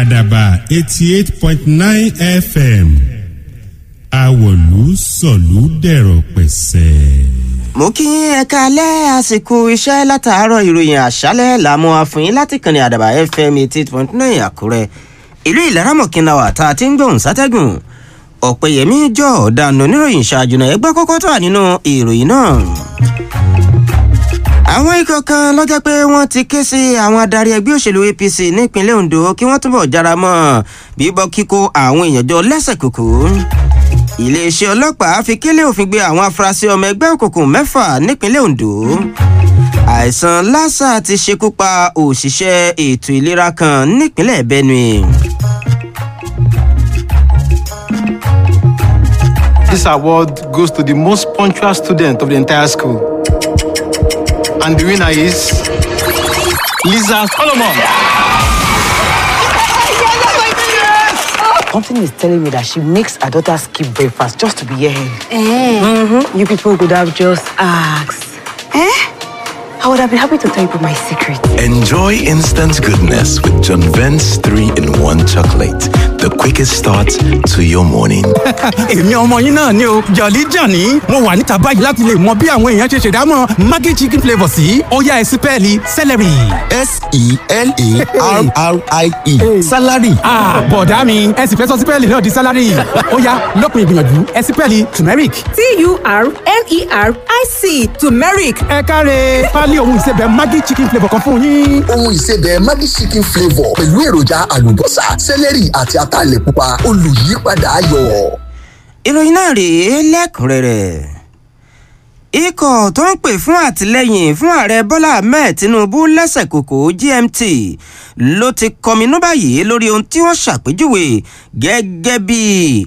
àdàbà eighty eight point nine fm àwọ̀lú sọ̀lú dẹ̀rọ̀ pẹ̀sẹ̀. mo kí ẹ̀ka alẹ́ àsìkò iṣẹ́ látàárọ̀ ìròyìn àṣálẹ̀ làmú àfihàn láti kànnì àdàbà fm eighty eight point nine àkúrẹ́ ìlú ìlaramọ̀kìnlá wà tá a ti ń gbóhùn sátẹ́gùn ọ̀pẹ̀yẹmí jọ ọ̀daràn oníròyìn ṣáájú náà ẹgbẹ́ kọ́kọ́ tó wà nínú ìròyìn náà. àwọn ikọ̀ kan lọ́jọ́ pé wọ́n ti ké sí àwọn adarí ẹgbẹ́ òṣèlú apc nípínlẹ̀ ondo kí wọ́n túbọ̀ jára mọ́ bíbọ́ kíkó àwọn èèyàn jọ lẹ́sẹ̀ kòkó iléeṣẹ́ ọlọ́pàá fi kélé òfin gbé àwọn afurasí ọmọ ẹgbẹ́ òkùnkùn mẹ́fà nípínlẹ̀ ondo àìsàn lassa ti ṣekú pa òṣìṣẹ́ ètò ìlera kan nípínlẹ̀ benue. This award goes to the most punctual student of the entire school. And the winner is Lisa Solomon. Something is telling me that she makes her daughter skip breakfast just to be here. Eh? You people could have just asked. Eh? I would have been happy to tell you my secret. Enjoy instant goodness with John Vent's 3 in 1 chocolate. The quickest start to your morning. èmi ọmọ yín náà ni o jọ̀lí jàní mo wà níta báyìí láti lè mọ bí àwọn èèyàn ṣe ṣèdámọ̀ maggi chicken flavour sí ọ̀yá ẹ̀sìpẹ́ẹ̀lì celery. s-e-l-a-r-r-i-e salary. Ah, bọ̀dá mi ẹ sì fẹ́ sọ sípẹ́ẹ̀lì náà di sálárì ọ̀yá lópin ìgbìyànjú ẹ̀sìpẹ́ẹ̀lì turmeric. t-u-r-m-e-r-i-c turmeric ẹ káre pálí ohun ìsebẹ̀ maggi chicken flavour kan fún yín. ohun ìsebẹ̀ maggi chicken flavour pẹ̀lú èròjà àlùbọ́sà sẹ́lẹ̀rì àti ataalẹ̀ pupa olùyípadà ayọ̀. ìròyìn náà rèé lẹ́kùnrẹ́rẹ́ ikọ̀ tó ń pè fún àtìlẹ́yìn fún ààrẹ bọ́lá ahmed tinubu lẹ́sẹ̀ kòkó gmt ló ti kọminú báyìí lórí ohun tí wọ́n ṣàpèjúwe gẹ́gẹ́ bí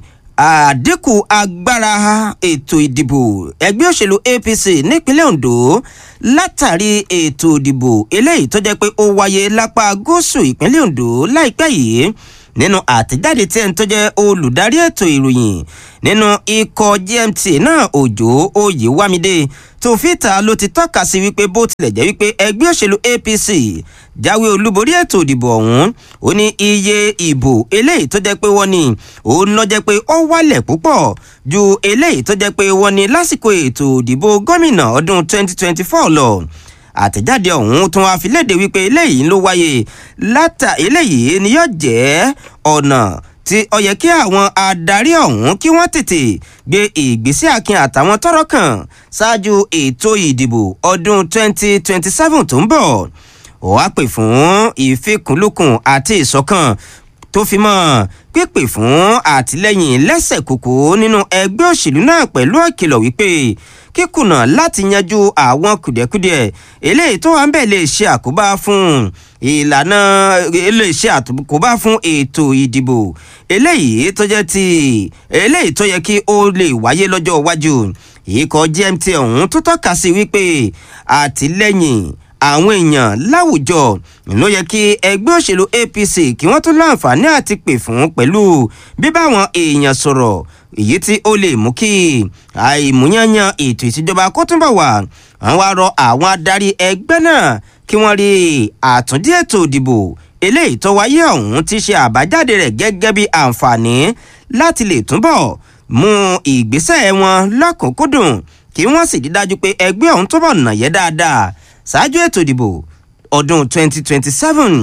àdínkù agbára ètò ìdìbò ẹgbẹ́ òṣèlú apc nípínlẹ̀ ondo látàrí ètò ìdìbò eléyìí tó jẹ́ pé ó wáyé lápá gúúsù ìpínlẹ̀ ondo láìpẹ́ yìí nínú àtẹ̀jáde tí ẹni tó jẹ́ olùdarí ètò ìròyìn nínú ikọ̀ gmt náà òjò oyèwámídé tòfíta ló ti tọ́ka sí wípé bó tilẹ̀ jẹ́ wípé ẹgbẹ́ òṣèlú apc jáwé olúborí ètò ìdìbò ọ̀hún ó ní iye ìbò eléyìí tó jẹ́ pé wọ́n ní òun lọ jẹ́ pé ó wálẹ̀ púpọ̀ ju eléyìí tó jẹ́ pé wọ́n ní lásìkò ètò ìdìbò gómìnà ọdún 2024 lọ àtẹ̀jáde ọ̀hún tún wá fi léde wípé eléyìí ló wáyé látà eléyìí ni yóò jẹ́ ọ̀nà tí ó yẹ kí àwọn adarí ọ̀hún kí wọ́n tètè gbé ìgbésẹ̀ akin àtàwọn tọrọ kàn ṣáájú ètò ìdìbò ọdún 2027 tó ń bọ̀ ó wá pè fún ìfikùnlukùn àti ìṣọ̀kan tó fi mọ́ pípè fún àtìlẹ́yìn lẹ́sẹ̀ kòkó nínú ẹgbẹ́ òṣèlú náà pẹ̀lú ìkìlọ̀ wípé kíkùnà láti yanjú àwọn kùdìẹ̀kudiẹ eléyìí tó wà ń bẹ̀ lè ṣe àkóbá fún ìlànà lè ṣe àkóbá fún ètò ìdìbò eléyìí tó jẹ́ ti eléyìí tó yẹ kí ó lè wáyé lọ́jọ́ iwájú ikọ̀ gmt ọ̀hún tó tọ́ka sí wípé àtìlẹ́yìn àwọn èèyàn láwùjọ ló yẹ kí ẹgbẹ́ òṣèlú apc kí wọ́n tún láǹfààní àti pè fún pẹ̀lú bíbáwọn èèyàn sọ̀rọ̀ èyí tí ó lè mú kí àìmúyányán ètò ìṣèjọba kó túnbọ̀ wà wọ́n wá rọ àwọn adarí ẹgbẹ́ náà kí wọ́n rí àtúndí ètò ìdìbò eléyìí tó wáyé ọ̀hún ti ṣe àbájáde rẹ̀ gẹ́gẹ́ bí àǹfààní láti lè túnbọ̀ mú ìgbésẹ̀ wọn lọ́kùnkúndùn kí wọ́n sì rí dájú pé ẹgbẹ́ ọ̀hún túbọ̀ nàyẹ́ dáadáa ṣáájú ètò ìdìbò ọdún 2027.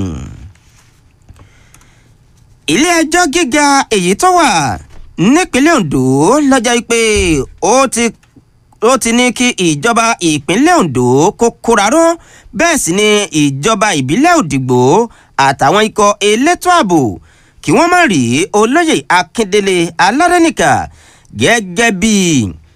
ilé ẹjọ́ gíga èyí tó wà nípínlẹ̀ ondo lọ́jọ́ pé ó ti ó ti ní kí ìjọba ìpínlẹ̀ ondo kó kóraró bẹ́ẹ̀ sì ni ìjọba ìbílẹ̀ òdìgbò àtàwọn ikọ̀ elétò ààbò kí wọ́n má rí olóyè akíndélé alárẹ́nìkà gẹ́gẹ́ bíi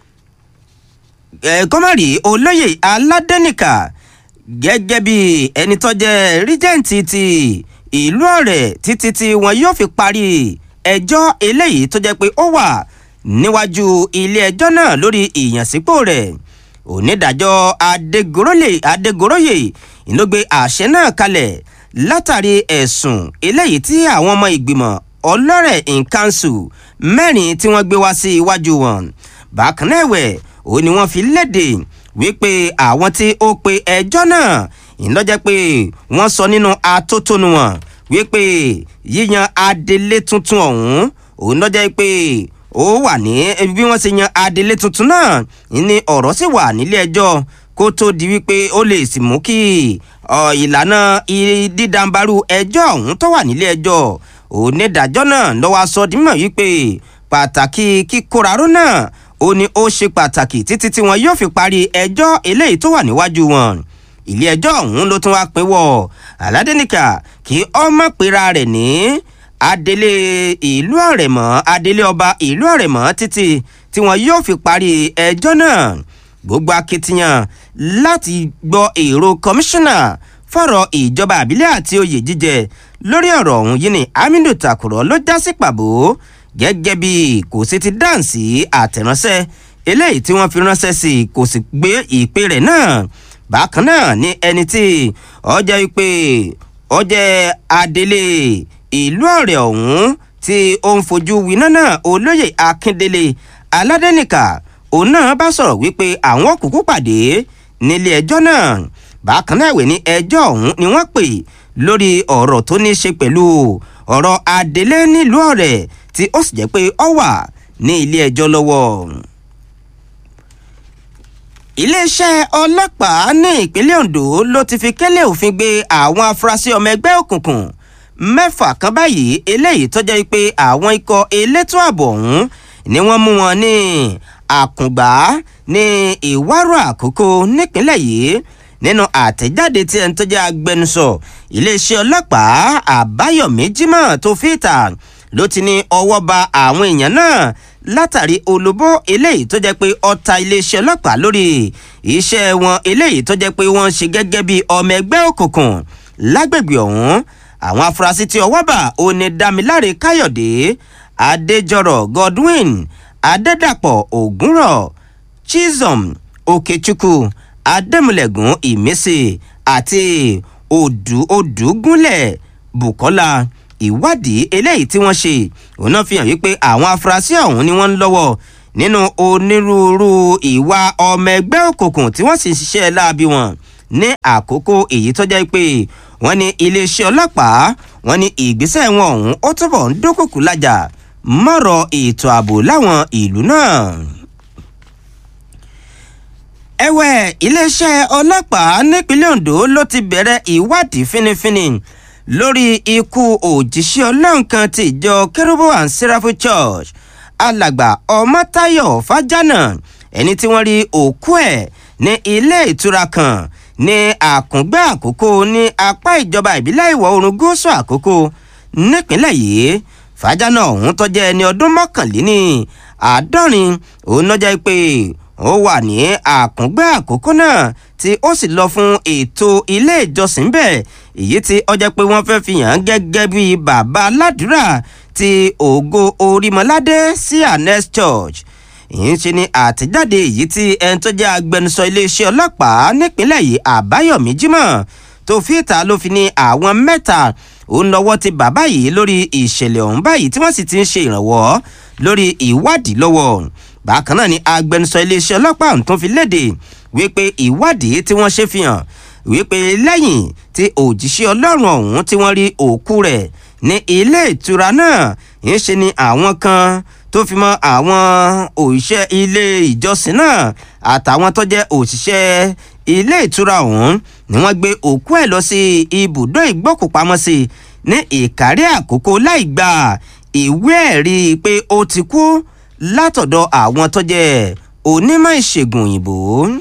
kọ́mọ̀rì olóyè aládẹ́nìkà gẹ́gẹ́ bí ẹni tó jẹ́ ríjẹ́ǹtì ti ìlú ọ̀rẹ́ títí tí wọn yóò fi parí ẹjọ́ eléyìí tó jẹ́ pé ó wà níwájú ilé ẹjọ́ náà lórí ìyànsípò rẹ̀ onídàájọ́ adégoróyè ló gbé àṣẹ náà kalẹ̀ látàrí ẹ̀sùn eléyìí tí àwọn ọmọ ìgbìmọ̀ ọlọ́rẹ̀ in council mẹ́rin tí wọ́n gbé wá sí iwájú wọn bákan náà ẹ̀wẹ̀ ó ní wọ́n fi léde wípé àwọn tí ó pe ẹjọ́ náà ìlọ́jẹ́ pé wọ́n sọ nínú atótónu wọn wípé yíyan adelé tuntun ọ̀hún òun lọ́jọ́ pé ó wà ní bí wọ́n ṣe yan adelé tuntun náà ní ọ̀rọ̀ sì wà nílé ẹjọ́ kó tó di wípé ó lè sì mú kí ìlànà dídàmbarú ẹjọ́ ọ̀hún tó wà nílé ẹjọ́ onídàájọ́ náà lọ́wọ́ aṣọ dímọ̀ wípé pàtàkì kíkóraró náà ó ní ó ṣe pàtàkì títí tí wọn yóò fi parí ẹjọ́ eléyìí tó wà níwájú wọn ilé ẹjọ́ ọ̀hún ló tún wá pinwọ́ aládẹ́nìkà kí ọmọ pera rẹ̀ ní adelé ìlú ọ̀rẹ̀mọ́ adelé ọba ìlú ọ̀rẹ̀mọ́ títí tí wọn yóò fi parí ẹjọ́ náà gbogbo akitiyan láti gbọ́ èrò kọmíṣánná fọ̀rọ̀ ìjọba àbílẹ̀ àti oyè jíjẹ lórí ọ̀rọ̀ ọ̀hún yìí ni aminu takurọ̀ ló já sí pàbó gẹ́gẹ́ bí kò sí ti dáǹsì àtẹ̀ránṣẹ́ eléyìí tí wọ́n fi ránṣẹ́ sí kò sì gbé ìpè rẹ̀ náà bákan náà ni ẹni tí ọjọ́ ìpè ọjọ́ adelé ìlú ọ̀rẹ́ ọ̀hún tí ó ń fojú winá náà olóyè akíndélé aládẹ́nìkà òun náà bá sọ̀rọ̀ wípé àwọn òkùnkùn pàdé nílé ẹjọ́ náà bákan náà ìwé ní ẹjọ́ ọ̀hún ni wọ́n pè lórí ọ̀rọ̀ tó ní í ṣe pẹ̀lú ọ̀rọ̀ adelé nílùú ọ̀rẹ́ tí ó sì jẹ́ pé ó wà ní ilé ẹjọ́ lọ́wọ́ iléeṣẹ́ ọlọ́pàá ní ìpínlẹ̀ ondo ló ti fi kẹ́lẹ́ òfin gbé àwọn afurasí ọmọ ẹgbẹ́ òkùnkùn mẹ́fà kan báyìí eléyìí tó jẹ́ pé àwọn ikọ̀ elétò ààbò ọ̀hún ni wọ́n mú wọn ní àkùngbá ní ìwárò àkókò nípínlẹ̀ yìí nínú àtẹ̀jáde tí ẹni tó jẹ́ agbẹnusọ iléeṣẹ́ ọlọ́pàá àbáyọ̀mí jimoh tó fi ìta ló ti ní ọwọ́ ba àwọn èèyàn náà látàrí olóbó eléyìí tó jẹ́ pé ọta iléeṣẹ́ ọlọ́pàá lórí iṣẹ́ wọn eléyìí tó jẹ́ pé wọ́n ń ṣe gẹ́gẹ́ bí ọmọ ẹgbẹ́ òkùnkùn lágbègbè ọ̀hún àwọn afurasí tí ọwọ́ bà ó ní dámiláre káyọ̀dé adéjọrọ̀ godwin adédàpọ̀ ògúnrọ̀ chisholm okechukwu adémúlẹ̀gùn ìmísì àti odù odùgúnlẹ̀ bukola ìwádìí eléyìí tí wọ́n ṣe òun náà fi hàn wípé àwọn afurasí ọ̀hún ni wọ́n ń lọ́wọ́ nínú onírúurú ìwà ọmọ ẹgbẹ́ òkùnkùn tí wọ́n sì ń ṣiṣẹ́ láabi wọn ní àkókò èyí tó jẹ́ pé wọ́n ní iléeṣẹ́ ọlọ́pàá wọ́n ní ìgbésẹ̀ wọn ọ̀hún ó túbọ̀ ń dúnkùkù lájà mọ́rọ̀ ètò ààbò láwọn ìlú náà ẹ̀wẹ̀ iléeṣẹ́ ọlọ́pàá nípínlẹ̀ ondo ló ti bẹ̀rẹ̀ ìwádìí fínífíní lórí ikú òjíṣẹ́ ọlọ́run kan ti ìjọ kérúbù and seraphim church alàgbà ọmọtayọ fájánà ẹni tí wọ́n rí òkú ẹ̀ ní ilé ìtura kan ní àkùngbẹ́ àkókò ní apá ìjọba ìbílẹ̀ ìwọ̀ oòrùn gúúsù àkókò nípínlẹ̀ yìí fájánà ọ̀hún tó jẹ́ ẹni ọdún mọ́kànléní àádọ́rin òun náà jẹ́ pé ó wà ní àkùngbẹ́ àkókò náà tí ó sì lọ fún ètò ilé ìjọsìn bẹ́ẹ̀ èyí tí ọjọ́ pé wọ́n fẹ́ fi hàn gẹ́gẹ́ bí bàbá aládùúrà ti ògo orímọládé sí anes church ìyẹn ṣe ni àtẹ̀jáde èyí tí ẹni tó jẹ́ agbẹnusọ iléeṣẹ́ ọlọ́pàá nípínlẹ̀ yìí àbáyọ̀mí jimoh tó fi ìta ló fi ní àwọn mẹ́ta òun lọ́wọ́ ti bàbá yìí lórí ìṣẹ̀lẹ̀ ọ̀hún báyìí tí wọ́n sì ti ń ṣe ìrànwọ́ lórí ìwádìí lọ́wọ́ bákan náà ni agbẹnusọ iléeṣẹ́ ọlọ́pàá ọ̀hún tó fi léde wípé ìwádìí tí wọ́n ṣe fi hàn wípé lẹ́yìn tí òjíṣẹ́ ọlọ́run ọ̀hún tí wọ́n rí òkú rẹ̀ ní ilé ìtura náà ń ṣe ni àwọn kan tó fi mọ àwọn òṣìṣẹ́ ilé ìjọsìn náà àtàwọn tó jẹ́ òṣìṣẹ́ ilé ìtura ọ̀hún ni wọ́n gbé òkú ẹ̀ lọ sí ibùdó ìgbókùpamọ́sí ní ìkárí àkókò láì gba ìwé ẹ̀rí pé ó ti kú látọ̀dọ̀ àwọn tó jẹ́ onímọ̀ ìṣègùn òyìnbó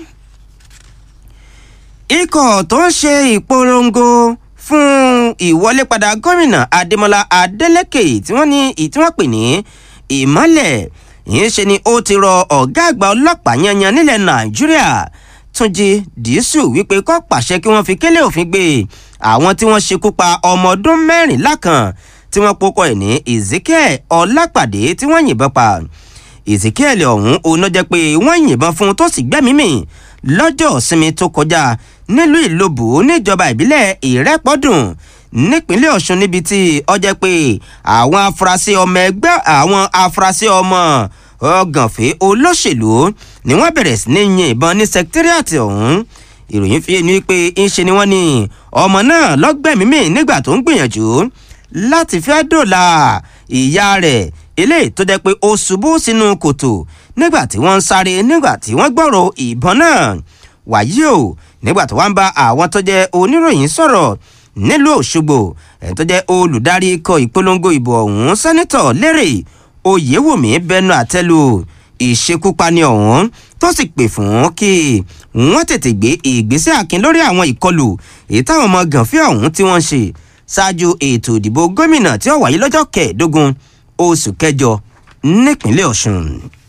ikọ̀ tó ń ṣe ìpolongo fún ìwọlépadà gómìnà adémọlá adélèké tí wọ́n ní tí wọ́n pè ní ìmọ́lẹ̀ yìí ṣe ni ó ti rọ ọ̀gá àgbà ọlọ́pàá yanyan nílẹ̀ nàìjíríà túnjí dìísù wípé kó pàṣẹ kí wọ́n fi kélé òfin gbé àwọn tí wọ́n ṣekú pa ọmọ ọdún mẹ́rìnlá kan tí wọ́n pokọ ẹ̀ ní ezekiel ọlápàdé tí wọ́n yìnbọn pa ezekiel ọ̀hún oná jẹ́ pé wọ́n yìnbọn fún un tó sì gbẹ́mìí mì lọ́jọ́ ìsinmi tó kọjá nílùú ìlobù níjọba ìbílẹ̀ ìrẹ́pọ̀dùn nípínlẹ̀ ọ̀ṣun níbi tí ọjọ́ pé àwọn afurasí ọmọ ẹgbẹ́ àwọn afurasí ọmọ ọgànfẹ́ olóṣèlú ni wọ́n bẹ̀rẹ̀ sí ní yin ìbọn ní sẹkítírìàtì ọ̀hún ìròyìn fi ni pé ńṣe ni wọ́n ní ọmọ náà lọ́gbẹ̀mímì nígbà tó ń gbìyànjú láti fẹ́ dòla ìyá rẹ̀ eléyìí tó jẹ́ pé ó ṣubú sínú kòtò nígbà tí wọ́n ń sáré nígbà tí wọ́n gbọ́rọ̀ ìbọn náà wàyí o nígbà tó wá ń bá àwọn tó jẹ́ oníròyìn sọ̀rọ̀ nílùú òṣogbo ẹni tó jẹ́ olùdarí ikọ̀ ìpolongo ìbò ọ̀hún sẹ́nitọ̀ lérè oyèwùmí bẹnu àtẹ́lu ìṣekúpani ọ̀hún tó sì pè fún kí wọ́n tètè gbé ìgbésẹ̀ akin lórí àwọn ìkọlù èyí táwọn ọmọ gànfẹ́ ọ̀hún tí wọ́n ń ṣe ṣáájú ètò ìdìbò gómìnà tí ó wáyé lọ́jọ́ kẹẹ̀ẹ́dógún oṣù kẹjọ nípínlẹ̀ ọ̀ṣun.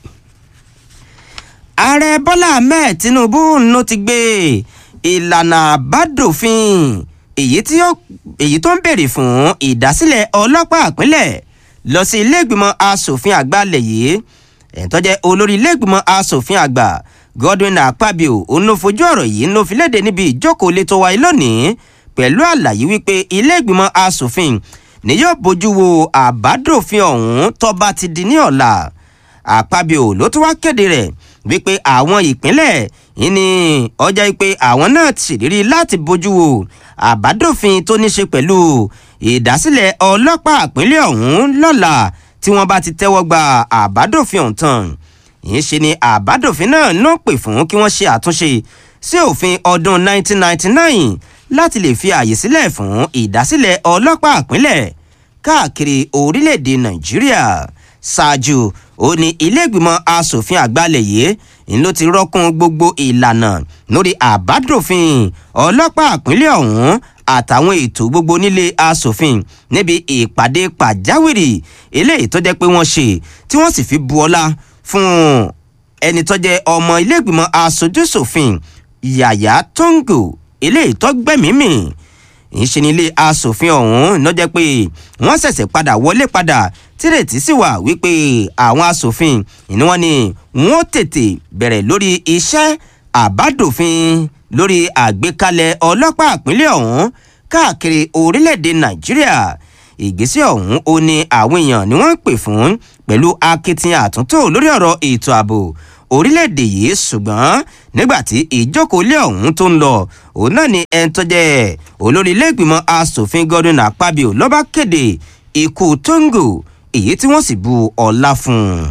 ààrẹ bọ́lá ahmed tinubu ló ti gbé ìlànà àbádòfin èyí tó ń béèrè fún ìdásílẹ̀ ọlọ́pàá ìpínlẹ̀ lọ sí ilé ìgbìmọ̀ asòfin àgbà lẹ̀ yìí ẹ̀ńtọ́jẹ́ olórí ilé ìgbìmọ̀ asòfin àgbà godwin akpabio òun ló fojú ọ̀rọ̀ yìí ló fi léde níbi ìjókòó ilé tó wáyé lónìí pẹ̀lú àlàyé wípé ilé ìgbìmọ̀ asòfin ni yóò bójú wo àbádòfin ọ̀hún tó bá ti di ní ọ̀la akpabio ló tún wá kéde rẹ̀ wípé àwọn ìpínlẹ̀ ní ọjà wípé àwọn náà ti ṣèlérí láti bójú wo àbádòfin tó ní ṣe pẹ̀lú ìdásílẹ̀ ọlọ́pàá ìpínlẹ̀ ọ̀hún lọ́la tí wọ́n bá ti tẹ́wọ́ gba àbádòfin ọ̀hún tán yìí ṣe ni àbádòfin náà ló pè fún kí wọ́n ṣe àtúnṣe sí òfin ọdún 1999 láti lè fi àyè sílẹ̀ fún ìdásílẹ̀ ọlọ́pàá ìpínlẹ̀ káàkiri orílẹ̀-èdè nàìjíríà ṣáájú ó ní ilé-ìgbìmọ̀ asòfin àgbàlẹ̀ yìí ń ló ti rọ́kùn gbogbo ìlànà lórí àbádòfin ọlọ́pàá ìpínlẹ̀ ọ̀hún àtàwọn ètò gbogbo nílé asòfin níbi ìpàdé pàjáwìrì eléyìí tó jẹ́ pé wọ́n ṣe tí wọ́n sì fi bu ọlá fún ẹni tó jẹ́ ọmọ iléègbìmọ̀ asojúṣòfin yàyà tóńgò eléyìí tó gbẹ̀mímì ìṣe ní ilé asòfin ọ̀hún ló jẹ́ pé wọ́n ṣẹ̀ṣẹ̀ padà wọlé padà tírètí sì wà wípé àwọn asòfin ìní wọn ni wọ́n tètè bẹ̀rẹ̀ lórí iṣẹ́ àbádòfin lórí àgbékalẹ̀ ọlọ́pàá ìpínlẹ̀ ọ̀hún káàkiri orílẹ̀-èdè nàìjíríà ìgbésẹ̀ ọ̀hún ó ní àwọn èèyàn ni wọ́n ń pè fún pẹ̀lú akitiyan àtúntò lórí ọ̀rọ̀ ètò ààbò orílẹ̀-èdè yìí ṣùgbọ́n nígbà tí ìjókòólé ọ̀hún tó ń lọ òun náà ni ẹni tó jẹ́ olórí ilé-ìgbìmọ̀ asòfin godwin akpabio ló bá kéde ikú tóńgò èyí tí wọ́n sì bu ọlá fún un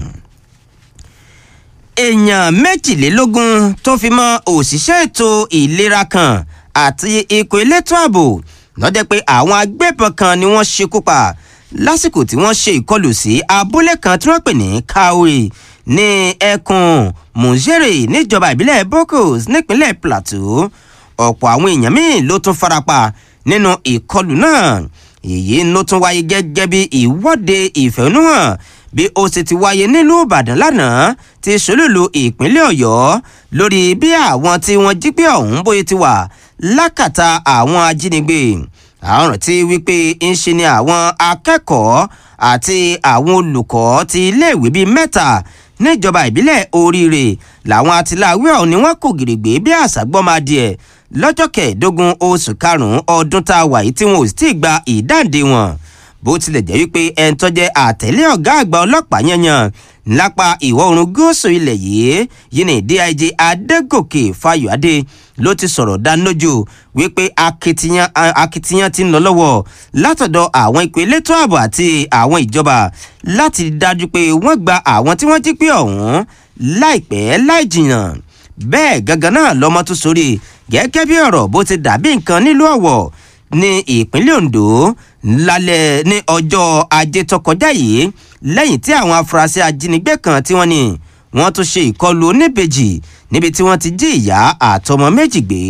èèyàn méjìlélógún tó fi mọ òṣìṣẹ́ ètò ìlera kan àti ikọ̀ elétò ààbò lọ́jọ́ pé àwọn agbébọn kan ni wọ́n ṣekú pa lásìkò tí wọ́n ṣe ìkọlù sí abúlé kan tí wọ́n pè ní kawe ní ẹkùn mùsèrè níjọba ìbílẹ̀ bokos nípínlẹ̀ plateau ọ̀pọ̀ àwọn èèyàn míì ló tún farapa nínú ìkọlù náà èyí ló tún wáyé gẹ́gẹ́ bí ìwọ́de ìfẹ̀hónúhàn bí ó sì ti wáyé nílùú ìbàdàn lánàá ti ṣolúlu ìpínlẹ̀ ọ̀yọ́ lórí bí àwọn tí wọ́n jí pé ọ̀hún bóyá ti wà lákàtà àwọn ajínigbé àwọn rántí wípé ń ṣe ni àwọn akẹ́kọ̀ọ́ àti àwọn olùkọ́ ti iléèwé bíi mẹ́ta níjọba ìbílẹ̀ oríire làwọn atiláwí ọ̀hún ni wọ́n kò gìrìgbé bí àṣàgbọ́madìẹ lọ́jọ́ kẹẹ̀ẹ́dógún oṣù karùn-ún ọdún tá a wà yìí tí wọn ò sì tí ì gba ìdáǹdè wọn bó tilẹ̀ jẹ́ wípé ẹni tó jẹ́ àtẹ̀lé ọ̀gá àgbà ọlọ́pàá yanyan lápá ìwọ̀ oòrùn gúúsù ilẹ̀ yìí yìí ní dig adégòkè fayọ̀adé ló ti sọ̀rọ̀ dánilójú wípé akitiyan akitiyan ti ń lọ lọ́wọ́ látọ̀dọ̀ àwọn ikọ̀ elétò ààbò àti àwọn ìjọba láti dájú pé wọ́n gba àwọn tí wọ́n jí pé ọ̀hún láìpẹ́ láì jìnnà bẹ́ẹ̀ gangan náà lọ́mọ tó sórí gẹ́gẹ́ bí ọ̀rọ̀ bó ti dàbí nǹkan nílùú ọ̀wọ̀ ní ìpínlẹ̀ ondo lálẹ́ ní ọjọ́ ajé tó kọjá yìí lẹ́yìn tí àwọn afurasí ajínigbé kan tí wọ́n ní wọ́n tún ṣe ìkọlù oníbejì níbi tí wọ́n ti jí ìyá àtọmọ méjì gbé.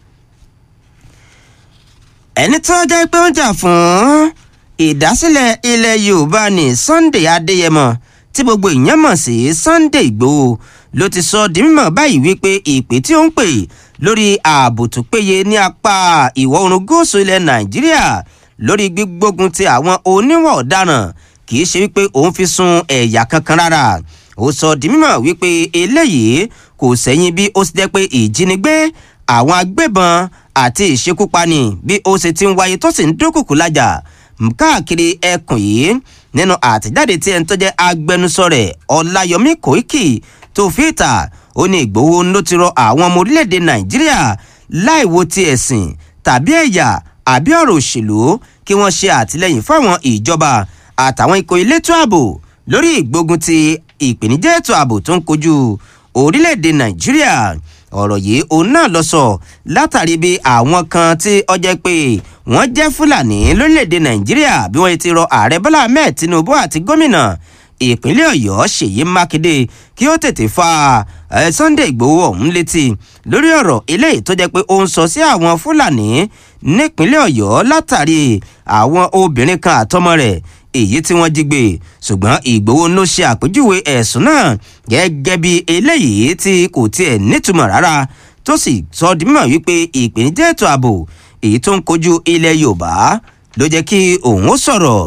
ẹni tó jẹ́ pé ó ń jà fún ìdásílẹ̀ ilẹ̀ yorùbá ní sunday adéyẹmọ tí gbogbo ìyẹn mọ̀ sí sunday igbòho ló ti sọ di mímọ̀ báyìí wípé ìpè tí ó ń pè lórí ààbò tó péye ní apá ìwọ̀ oòrùn gúúsù ilẹ̀ nàìjíríà lórí gbígbógun ti àwọn oníwọ̀ ọ̀daràn kì í ṣe wípé òun fi sun ẹ̀yà kankan rárá ó sọ di mímọ̀ wípé eléyìí kò sẹ́yìn bí ó ti jẹ́ pé ìjínigbé àwọn agbébọn àti ìṣekúpani bí ó ṣe ti ń wáyé tó sì ń dúnkùkù lájà káàkiri ẹkùn yìí nínú àtẹ̀jáde tí ẹni tó jẹ́ agbẹnusọ rẹ̀ ọláyọmí kòíkì tó fi ìta ó ní ìgbowó ló ti rọ àwọn ọmọ orílẹ̀-èdè nàìjíríà láì wo ti ẹ̀sìn tàbí ẹ̀yà àbí ọ̀rọ̀ òṣèlú kí wọ́n ṣe àtìlẹ́yìn fáwọn ìjọba àtàwọn ikọ̀ elétò ààbò lórí ìgbógun ti ìpèníjà ètò ààbò tó ń kojú orílẹ̀-èdè nàìjíríà ọ̀rọ̀ yìí òun náà lọ sọ látàrí bí àwọn kan tí ọjọ́ pé wọ́n jẹ́ fúlàní lórílẹ̀‐èdè nàìjíríà bí wọ́n ti rọ ààrẹ bọ́lá ahmed tinubu àti gómìnà ìpínlẹ̀ ọ̀yọ́ ṣèyí mákindé kí ó tètè fa sunday igbòho ọ̀hún létí lórí ọ̀rọ̀ eléyìí tó jẹ́ pé ó ń sọ sí àwọn fúlàní nípínlẹ̀ ọ̀yọ́ látàrí àwọn obìnrin kan àtọmọ rẹ̀ èyí tí wọ́n jí gbé ṣùgbọ́n ìgbòho ló ṣe àpèjúwe ẹ̀sùn náà gẹ́gẹ́ bí eléyìí tí kò tiẹ̀ nítumọ̀ rárá tó sì sọ di mímọ̀ wípé ìpèníjà ètò ààbò èyí tó ń kojú ilẹ̀ yorùbá ló jẹ́ kí òun ó sọ̀rọ̀.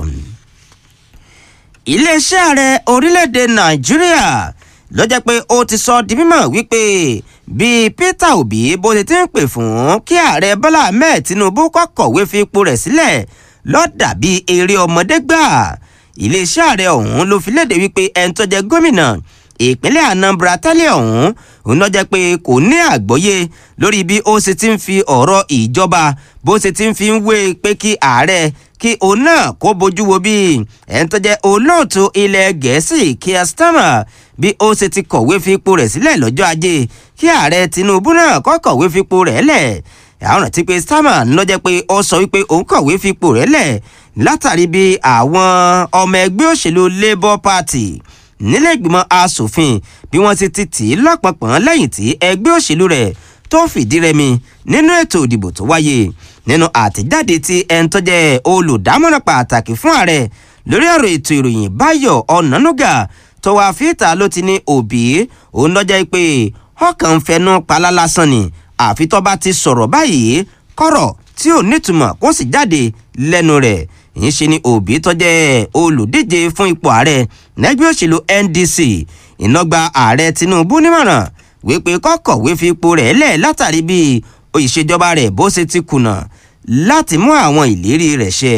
iléeṣẹ́ ààrẹ orílẹ̀-èdè nàìjíríà ló jẹ́ pé ó ti sọ di mímọ̀ wípé bí peter obi bó ti ti ń pè fún kí ààrẹ bọ́lá ahmed tinubu kọ́kọ̀wé fi ipò rẹ̀ sílẹ̀ lọ́dà bíi eré ọmọdé gbà iléeṣẹ́ ààrẹ ọ̀hún ló fi léde wípé ẹni tó jẹ́ gómìnà ìpínlẹ̀ anambra tẹ́lẹ̀ ọ̀hún òun lọ jẹ́ pé kò ní àgbọ́yé lórí bí ó ṣe ti ń fi ọ̀rọ̀ ìjọba bó ṣe ti ń fi ń wé pé kí ààrẹ kí òun náà kó bójú wo bí ẹni tó jẹ́ olóòtú ilẹ̀ gẹ̀ẹ́sì Keir Starmer bí ó ṣe ti kọ̀wé fi ipò rẹ̀ sílẹ̀ lọ́jọ́ ajé kí ààrẹ tinubu náà kọ́ kọ̀wé fi ipò rẹ̀ lẹ̀ àwọn rántí pé Starmer ló jẹ́ pé ó sọ wípé òun kọ̀wé fi ipò rẹ̀ lẹ̀ látàrí bí àwọn ọmọ ẹgbẹ́ òṣèlú Labour Party nílẹ̀ ìgbìmọ̀ asòfin bí wọ́n ti ti tì í lọ́pọ̀pọ̀n lẹ́yìn tí ẹgbẹ́ òṣèlú rẹ̀ tó fìdí rẹmi nínú ètò ìdìbò tó wáyé nínú àtẹ̀jáde tí ẹni tó jẹ́ olùdámọ̀ràn pàtàkì fún ààrẹ lórí ọ̀rọ̀ ètò ìròyìn Báyọ̀ Ọ̀nànúgà tó wá fíìtà ló ti ní òbí òun lọ́jọ́ pé ọkàn ń fẹnu palá lásán ni àfi tó bá ti sọ̀rọ̀ báyìí kọ̀rọ̀ tí ò nítumọ̀ kó sì jáde lẹ́nu rẹ̀ yìí ṣe ni òbí tó jẹ́ olùdíje fún ipò ààrẹ lẹ́gbẹ́ òṣèlú NDC ìnọgba ààrẹ Tinubu nímọ̀ràn wípé kọ́kọ̀wé fi ipò rẹ̀ lẹ̀ látàrí bí ìṣèjọba rẹ̀ bó ṣe ti kùnà láti mú àwọn ìlérí rẹ̀ ṣẹ.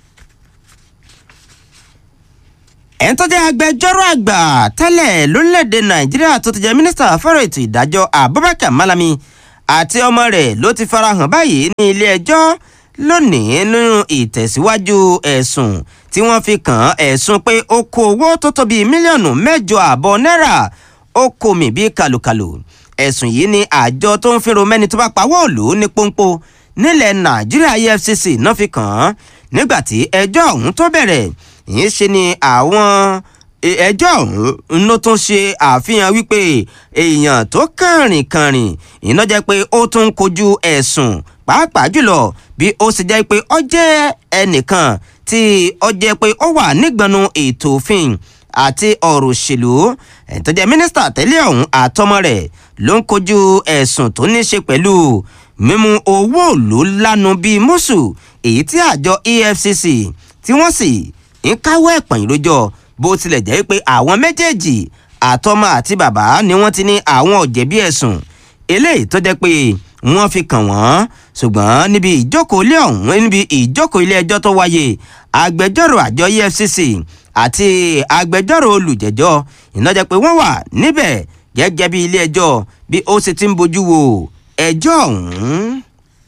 ẹni tó jẹ́ agbẹjọ́rò àgbà tẹ́lẹ̀ lórílẹ̀‐èdè Nàìjíríà tó ti jẹ́ mínísítà fọ́rọ̀ ètò ìdájọ́ Abubakar Malami àti ọmọ rẹ̀ ló ti farahàn báyìí ní ilé ẹjọ́ lónìí nínú ìtẹ̀síwájú ẹ̀sùn tí wọ́n fi kàn án ẹ̀sùn pé ó kó owó tó tó bíi mílíọ̀nù mẹ́jọ àbọ̀ náírà ó kó mi bíi kàlùkàlù ẹ̀sùn yìí ni àjọ tó ń fẹ́ràn mẹ́ni tó bá pawọ́ òlù ní pọ́npọ́ nílẹ̀ nàìjíríà efcc náà fi kàn án nígbà tí ẹjọ́ ọ̀hún tó bẹ̀rẹ̀ yìí ṣe ni àwọn ẹjọ́ ọ̀hún ló tún ṣe àfihàn wípé èèyàn tó kàrìn kàrìn iná jẹ́ pé ó tún ń kojú ẹ̀sùn pàápàá jùlọ bí ó sì jẹ́ pé ó jẹ́ ẹnìkan tí ó jẹ́ pé ó wà nígbọnú ètò òfin àti ọ̀rọ̀ òṣèlú tó jẹ́ mínísítà tẹ́lẹ̀ ọ̀hún àtọmọ rẹ̀ ló ń kojú ẹ̀sùn tó ní ṣe pẹ̀lú mímú owó òlú lánu bíi mùsù èyí tí àjọ EFCC tí wọ́n sì ń káwọ́ ẹ̀pọ̀n ìrójọ́ bó tilẹ̀ jẹ́ pé àwọn méjèèjì àtọmọ àti bàbá ni wọ́n ti ní àwọn ọ̀jẹ̀bí ẹ̀sùn eléyìí tó jẹ́ pé wọ́n fi kàn wọ́n ṣùgbọ́n níbi ìjókòó ilé ọ̀hún níbi ìjókòó ilé ẹjọ́ tó wáyé agbẹjọ́rò àjọ EFCC àti agbẹjọ́rò olùjẹ́jọ́ ìnájẹ́ pé wọ́n wà níbẹ̀ gẹ́gẹ́ bí ilé ẹjọ́ bí ó ṣe ti ń bójú wo ẹjọ́ ọ̀hún.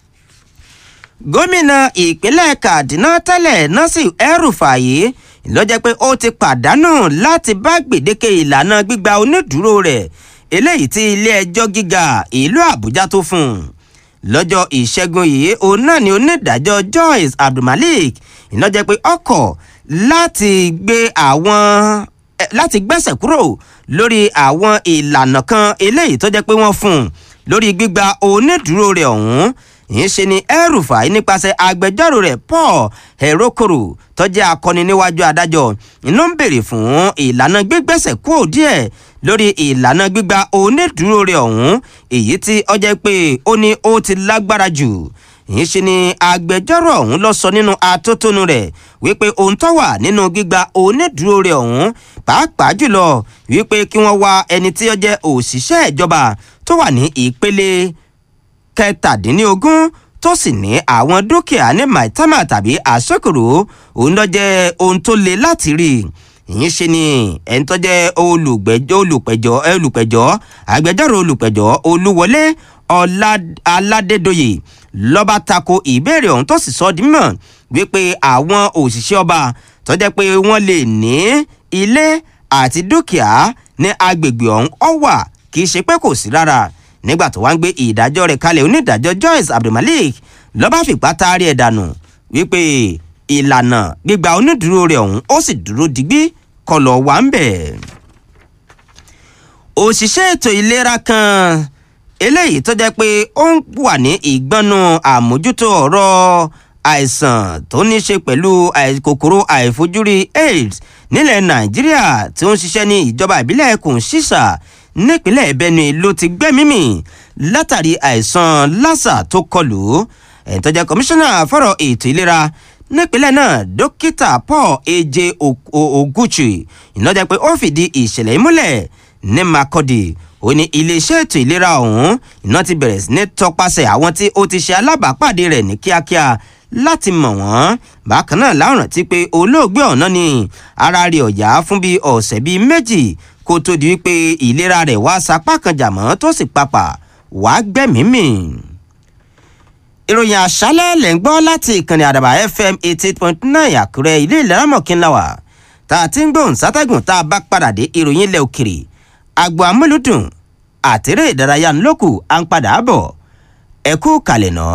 gómìnà ìpínlẹ̀ Kaduna tẹ́lẹ̀ Nasir El-Rufai ló jẹ́ pé ó ti pàdánù láti bá gbèdéke ìlànà gbígba onídùúró rẹ̀ eléyìí tí ilé ẹjọ́ gíga ìlú Àbújá tó fún un lọ́jọ́ ìṣẹ́gun yìí òun náà ni onídàájọ́ Joyce Abdulmalik iná jẹ́ pé ọkọ̀ láti gbé àwọn láti gbẹ́sẹ̀ kúrò lórí àwọn ìlànà kan eléyìí tó jẹ́ pé wọ́n fún un lórí gbígba onídùúró rẹ̀ ọ̀hún yìí ṣe ni El-Rufai nípasẹ̀ agbẹjọ́rò rẹ̀ Paul Herokoro tó jẹ́ akọni níwájú adájọ́ inú ń béèrè fún ìlànà gbígbẹ́sẹ̀ kúrò díẹ̀ lórí ìlànà gbígba onídùúró rẹ̀ ọ̀hún èyí tí ó jẹ́ pé ó ní ó ti lágbára jù yìí ṣe ni agbẹjọ́rò ọ̀hún lọ sọ nínú atótónu rẹ̀ wípé ohun tó wà nínú gbígba onídùúró rẹ̀ ọ̀hún pàápàá jùlọ wípé kí wọ́n wá ẹni tí ó jẹ́ òṣìṣẹ́ ìjọba tó wà ní ìpele kẹtàdínlógún tó sì ní àwọn dúkìá ní maitama tàbí àsokòrò òun ló jẹ́ ohun tó le láti rí ìyẹn ṣe ni ẹni tó jẹ́ olùgbẹ́jọ́ olùpẹ̀jọ́ olùpẹ̀jọ́ agbẹjọ́rò olùpẹ̀jọ́ olúwọlé aládédoyè lọ́ba tako ìbéèrè ọ̀hún tó sì sọ ọ́ di mímọ̀ wípé àwọn òṣìṣẹ́ ọba tó jẹ́ pé wọ́n lè ní ilé àti dúkìá ní agbègbè ọ̀hún ọ̀ wà kì í ṣe pé kò sí rárá nígbà tó wá ń gbé ìdájọ́ rẹ̀ kalẹ̀ onídàájọ́ Joyce Abdulmalik lọ́ba fìpá taari ẹ̀ dànù wípé ìlànà gbígba onídùúró rẹ̀ ọ̀hún ó sì dúró digbí kọlọ̀ wà ń bẹ̀. òṣìṣẹ́ ètò ìlera kan eléyìí tó jẹ́ pé ó ń wà ní ìgbọ́nú àmójútó ọ̀rọ̀ àìsàn tó ní ṣe pẹ̀lú kòkòrò àìfojúrí AIDS nílẹ̀ Nàìjíríà tí ó ń ṣiṣẹ́ ní ìjọba ìbílẹ̀ Kùnsísà nípínlẹ̀ Benue ló ti gbẹ́mímì látàrí àìsàn lásà tó kọlù ẹ̀ tó jẹ́ kọmíṣánná fọ́rọ̀ ètò ìlera nípínlẹ̀ náà dókítà Paul Eje Oguchi ìnájẹ́ pé ó fìdí ìṣẹ̀lẹ̀ ìmúlẹ̀ ní Makurdi ó ní iléeṣẹ́ ètò ìlera ọ̀hún iná ti bẹ̀rẹ̀ sí ní tọpasẹ̀ àwọn tí ó ti ṣe alábàápàdé rẹ̀ ní kíákíá láti mọ̀ wọ́n bákan náà láwọn rántí pé olóògbé ọ̀nà ni ara rẹ̀ ọ̀yá fún bíi ọ̀sẹ̀ bíi méjì kó tó di wípé ìlera rẹ̀ wá sapá kan jàmọ́ tó sì papà wá gbẹ́mìí-mì. ìròyìn àṣálẹ̀ lẹ̀ ń gbọ́ láti ìkànnì àdàbà fm eighty eight point nine àkúrẹ́ ilé ìlera mọ̀kínláwà tá a ti ń gbóhùn sátẹ́gùn tá a bá padà dé ìròyìn ilẹ̀ òkèrè agbo amúlùdùn àtẹ̀rẹ̀ ìdárayá ńlọ́kù à ń padà bọ̀ ẹ kú kalẹ̀ náà.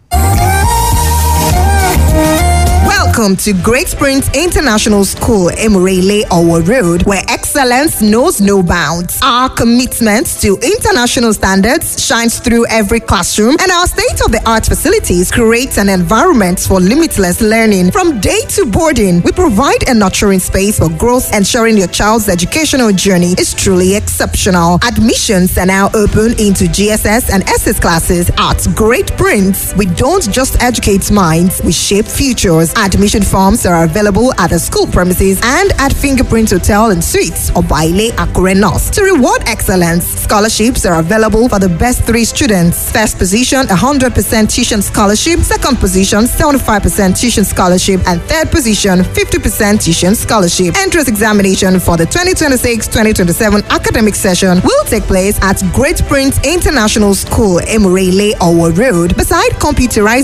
Welcome to Great Springs International School, Emirele Owo Road, where excellence knows no bounds. Our commitment to international standards shines through every classroom, and our state of the art facilities create an environment for limitless learning. From day to boarding, we provide a nurturing space for growth, ensuring your child's educational journey is truly exceptional. Admissions are now open into GSS and SS classes at Great Prince. We don't just educate minds, we shape futures. Admission forms are available at the school premises and at Fingerprint Hotel and Suites or Baile Akure North. To reward excellence, scholarships are available for the best three students. First position, 100% tuition scholarship. Second position, 75% tuition scholarship. And third position, 50% tuition scholarship. Entrance examination for the 2026-2027 academic session will take place at Great Prince International School, Emurele, Owo Road, beside computerized